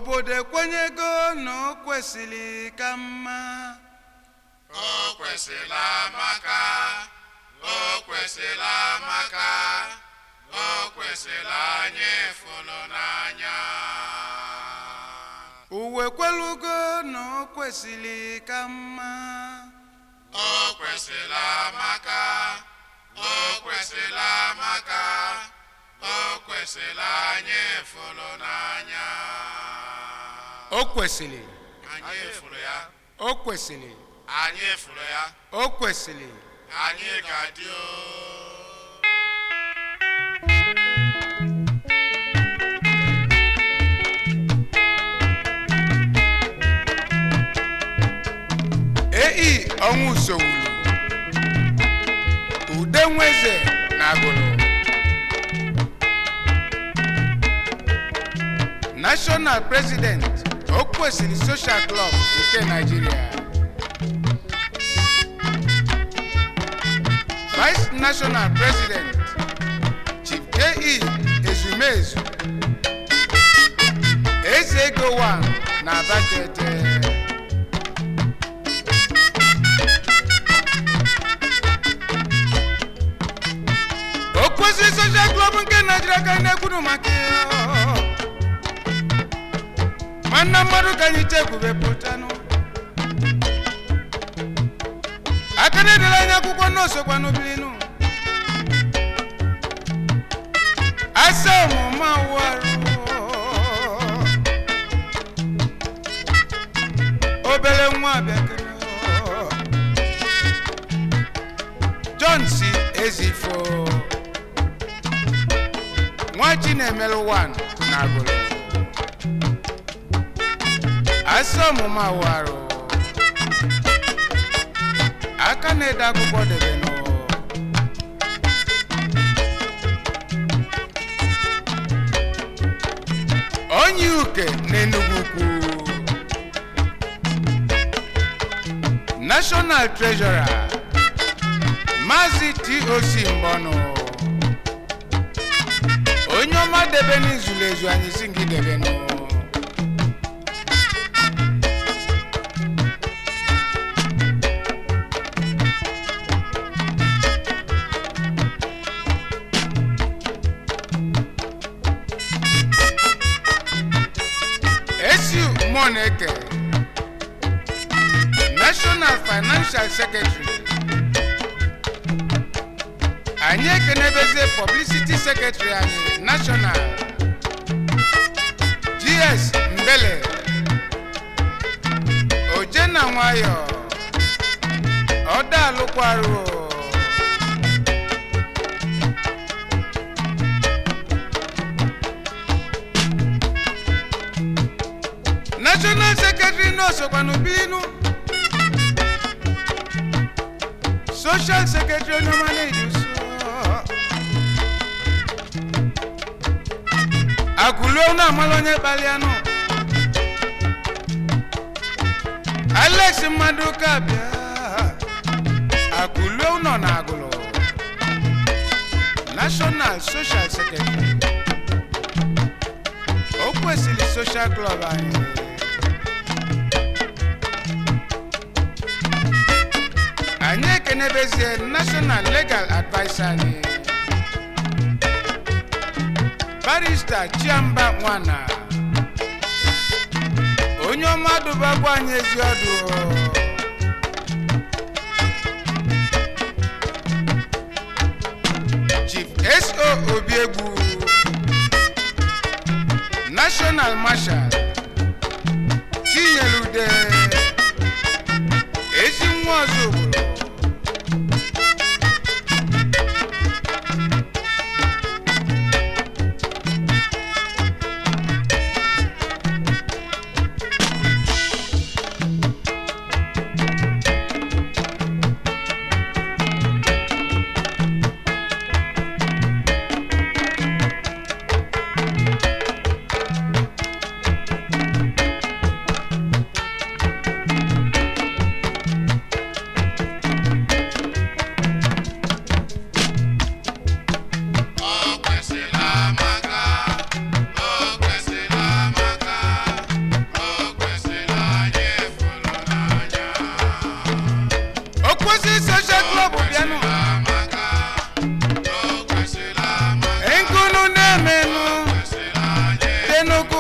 obodo ekwenyego na o kwesịrị ka mma o kwesịrị amaka o kwesịrị amaka o kwesịrị anyị fụrụ n'anya uwe kwelugo na o kwesịrị ka mma o kwesịrị amaka o kwesịrị amaka o kwesịrị anyị fụrụ n'anya o kwesịrị anyị fụrụ ya o kwesịrị anyị fụrụ ya o kwesịrị anyị ga-adị o ei ọnwụ sowuru ude nweze na agụrụ national president o kwesịrị social club nke nigeria vice national president chief ke ezumezu eze ego 1 na abatete o kwesịrị social club nke naijiria ka anyị na-ekwuru maka ya nwanne mmadụ ka anyị chekwube pụtanụ aka na-edere anyị akwụkwọ n'osokwa n'obilinu asa ọmụma warụ obere nwa bịakere john si ezifo nwa chinemelu 1 na agụrụ asa ọmụma warụ aka na-ede akwụkwọ debenụ onye uke n'enugwu ukwu national treasurer maazị toc mbọnụ onye ọma debe n'izulu ezu anyị si gị debenụ esiu moneke national financial secretary anyị ekenebezie publicity secretary anyị national gs mbele ojena nwayọ ọdalụkwarụ national secretary n'osokwanụ bilinu social secretary onye ọma na-eji so akụluo na amala onye kpalianụ alex mmadụ ka bịa akụluo nọ na agụlụ national social secretary o kwesịrị social club anyị anyị ekenebezie national legal adviser anyị barista chiamba nwana onye ọma dụbakwa anyị ezi ọdụ chief so obiegbu national marshal chinyere ude ezi nwa ọzọ obodo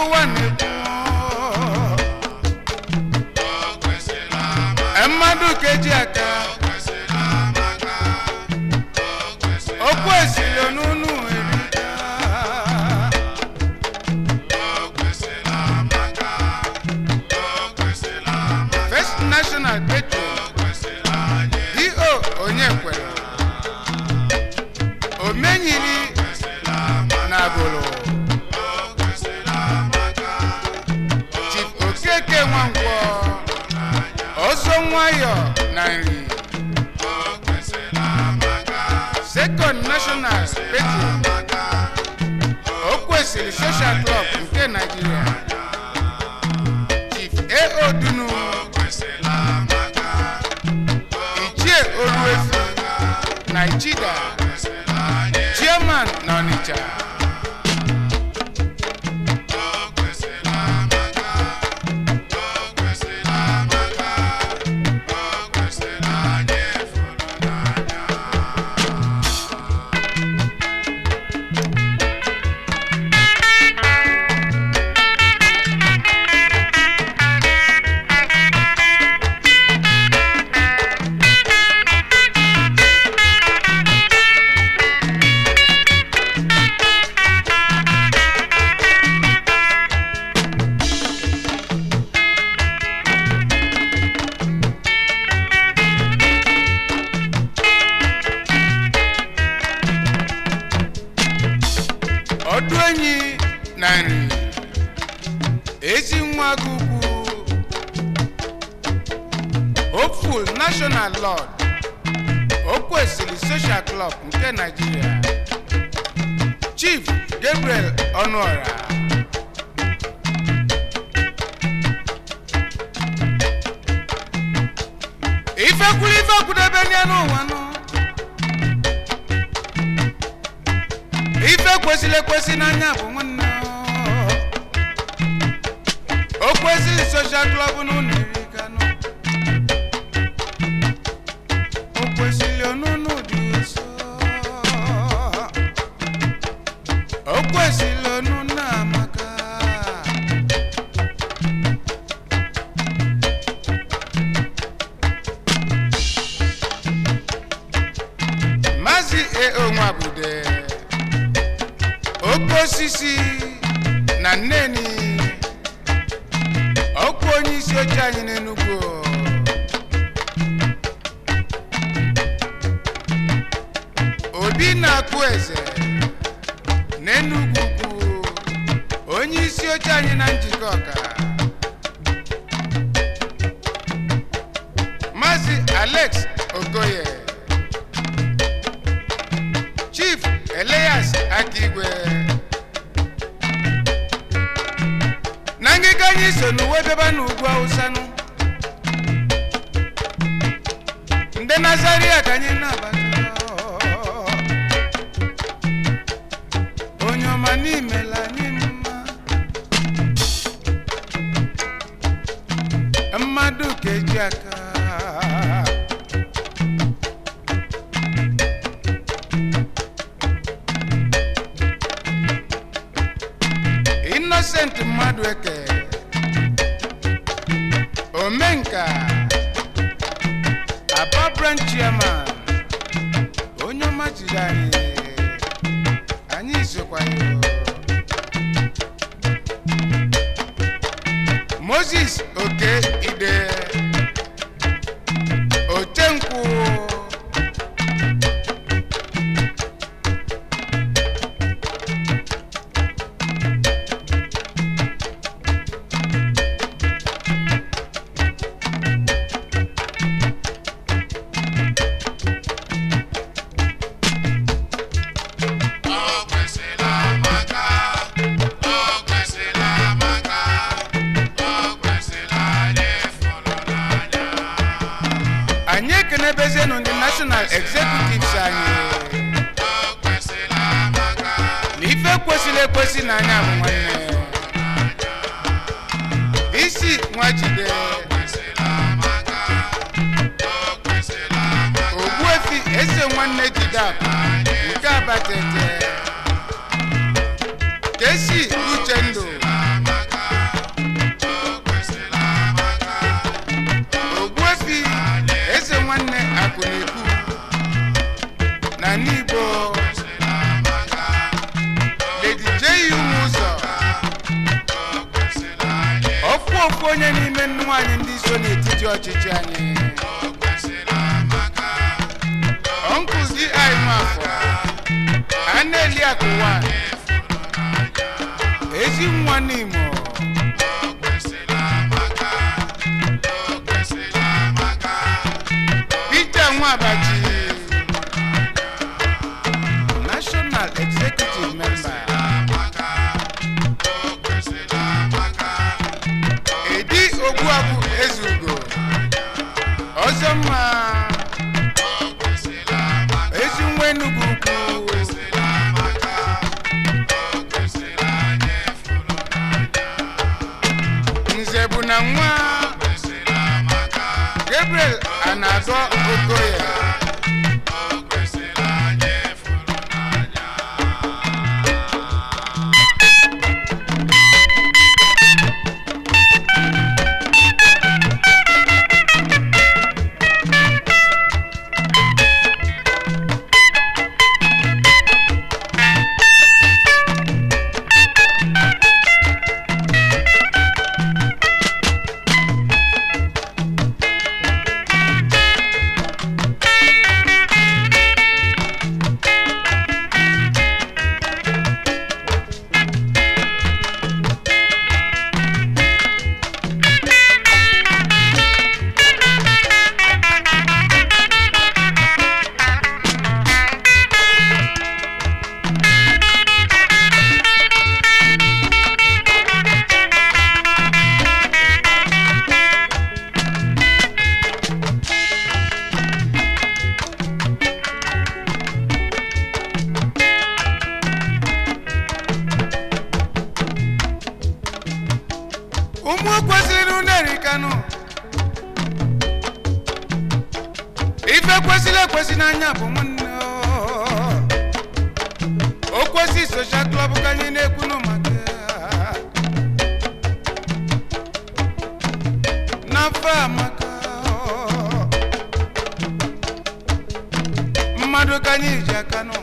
ụwa na-ekwu o kwesịrị amaka mmadụ keji aka o kwesịrị amaka o kwesịrị okwu esilo n'unu erika o kwesịrị amaka o kwesịrị amaka first national petro o kwesịrị anyị do onye kwere omenyiri kwesịrị amaka na agụlụ o kwesịrị amaka chief okeke nwankwọ ọzọ nwayọ na nri o kwesịrị amaka second national petro amaka o kwesịrị social club nke naijiria chief ao dunu o kwesịrị amaka ichie oruefu na ichida kwesịrị anyị chairman na ọnịcha o kwesịrị amaka o kwesịrị amaka o kwesịrị anyị fụrụ n'anya ọdụ enyi na nri ezi nwa gị ukwu hopeful national lord o kwesịrị social club nke naijiria chief gabriel ọnụọra ifekwuru ife kwudebe nye n'ụwa nọ ife kwesịrị ekwesị n'anya bụ nwanne o kwesịrị soshal klọb n'ụlọ iri kanụ o kwesịrị ọnụnụ dị nso o kwesịrị ọnụnụ amaka maazị eo nwabude oke osisi na nneni ọkwa onye isi oche anyị n'enugwu obi na-akpụ eze n'enugwu kwu onye isi oche anyị na njikọ ọka maazị alex okoye chief elias akigwe na ngịga anyị so n'uwe beba n'ugwu awụsanụ ndị nazaria ka anyị nabata onye ọma n'imela anyị mma mmadụ keji aka innocent mmadụ eke omenka aba branch chairman onye ọma jiri anyị anyị sokwa ya moses oke ide otenkwụ o kwesịrị amaka o kwesịrị amaka o kwesịrị anyị fụrụ n'anya anyị ekenebezienụ ndị national executives anyị o kwesịrị amaka na ife kwesịrị ekwesị n'anya bụ nwanne isi nwajide kwesịrị amaka o kwesịrị amaka ogbuefi eze nwanne jide akụ nke abatete kesi uchendụ ọkwa ofu onye n'ime nwaanyị ndị so n'etiti ọchịchị anyị o kwesịrị amaka ọnkụzi anyị nwafọ a na-eli akụ nwanyị ezi nwa n'imo o kwesịrị amaka o kwesịrị amaka peter nwabaji national executive member amaka o kwesịrị amaka edi ogbuagwu ezugo ọzọ mma o kwesịrị amaka ezi nwa enugwu ukwu o kwesịrị amaka o kwesịrị anyị fụrụ nze bụ na nwa kwesịrị amaka gabriel anadọ okoye o kwesịrị anyị fụrụ n'anya ụmụ kwesịrị unu erikanụ ife kwesịrị ekwesị n'anya bụ nwanne o. o kwesị soshal klọb ka anyị na-ekwunu maka ya. n'afọ amaka o. mmadụ ka anyị ji aka nụ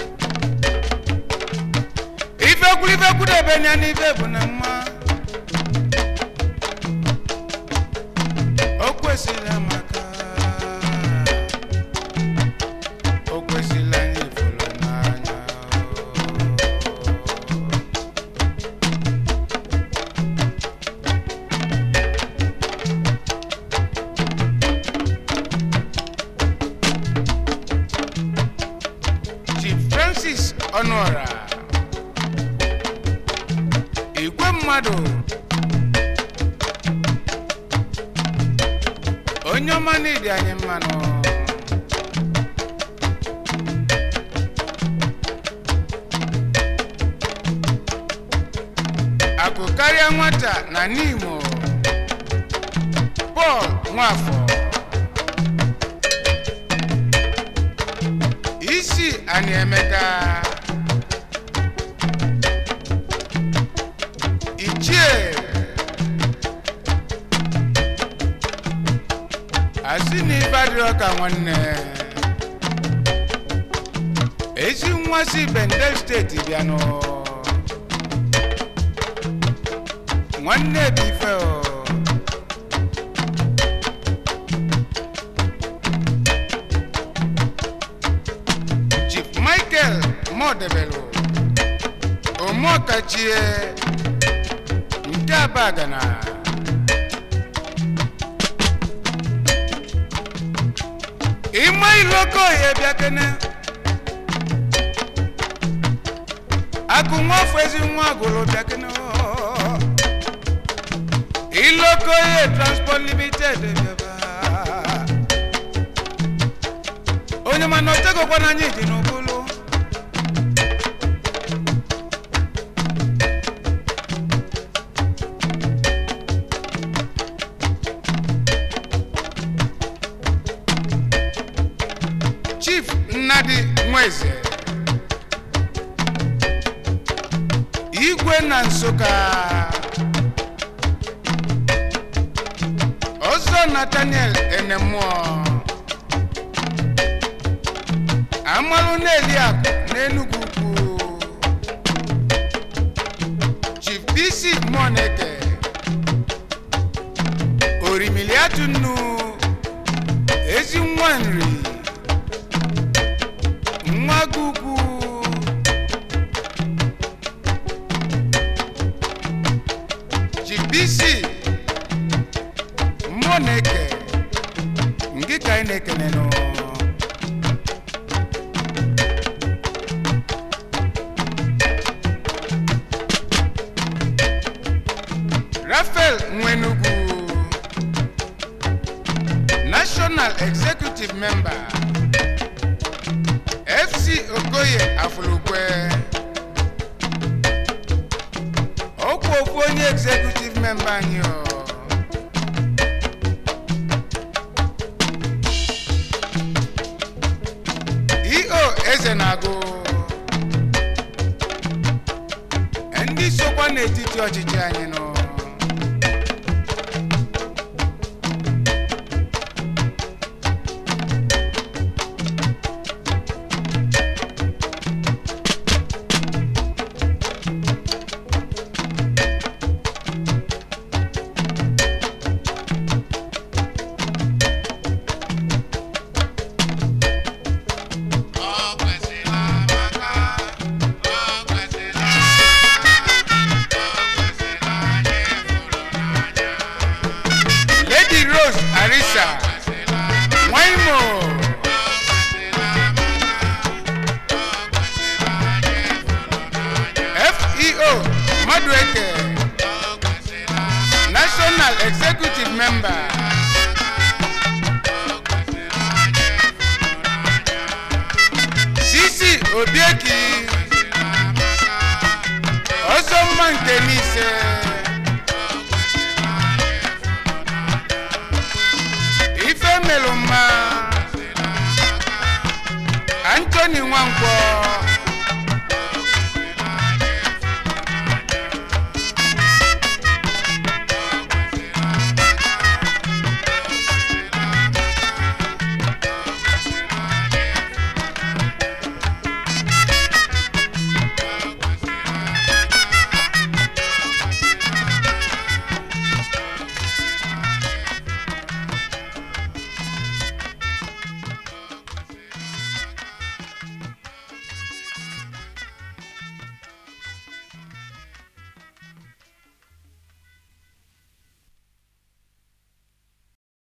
ife kwuru ife kwudebe ya n'ife bụ na mma o kwesịrị amaka o kwesịrị anyị fụrụ n'anya Chief Francis Ọnụọra igwe mmadụ onye ọma n'ịdị anyị mmanụ akụ karịa nwata na n'imo pọl nwafọ isi anyị emeka ichie asị na ife adịrọ ka nwanne ezi nwa si bendel steeti bịanụ nwanne bụ ife o chief michael modebelu omeọkachie nke abagana ịma iloko ya bịa kene akụ nwafọ ezi nwa agụlụ bịa kene oo. iloko ya transport limited bịaba onye mana otegokwa n'anya iji n'ụbụlụ chief nnadi nweze igwe na nsụka ọzọ nathaniel enemụọ amalụ na-eli akụ n'enugwu ukwu chief bc moneke Aliatu nnu ezi nwa nri nwa gugu jibisi mmụọ na-eke ngị ka anyị na-ekene nụ rafael nwenugwu national executive member fc okoye afulukwe okwu okwu onye executive member anyị o eo eze na-agụ ndị sokwa n'etiti ọchịchị anyị nọ O kwesịrị amaka, o kwesịrị o kwesịrị anyị fụrụ n'anya. lady rose arisa Kwesịrị amaka, nwaimo o kwesịrị amaka, o kwesịrị anyị fụrụ n'anya. feo madueke O kwesịrị amaka, national executive member o kwesịrị anyị fụrụ n'anya. sisi obieki Kwesịrị amaka, ọzọ mma nke n'ise o kwesịrị anyị fụrụ n'anya. ife melụ mma Kwesịrị amaka, antoni nwankwọ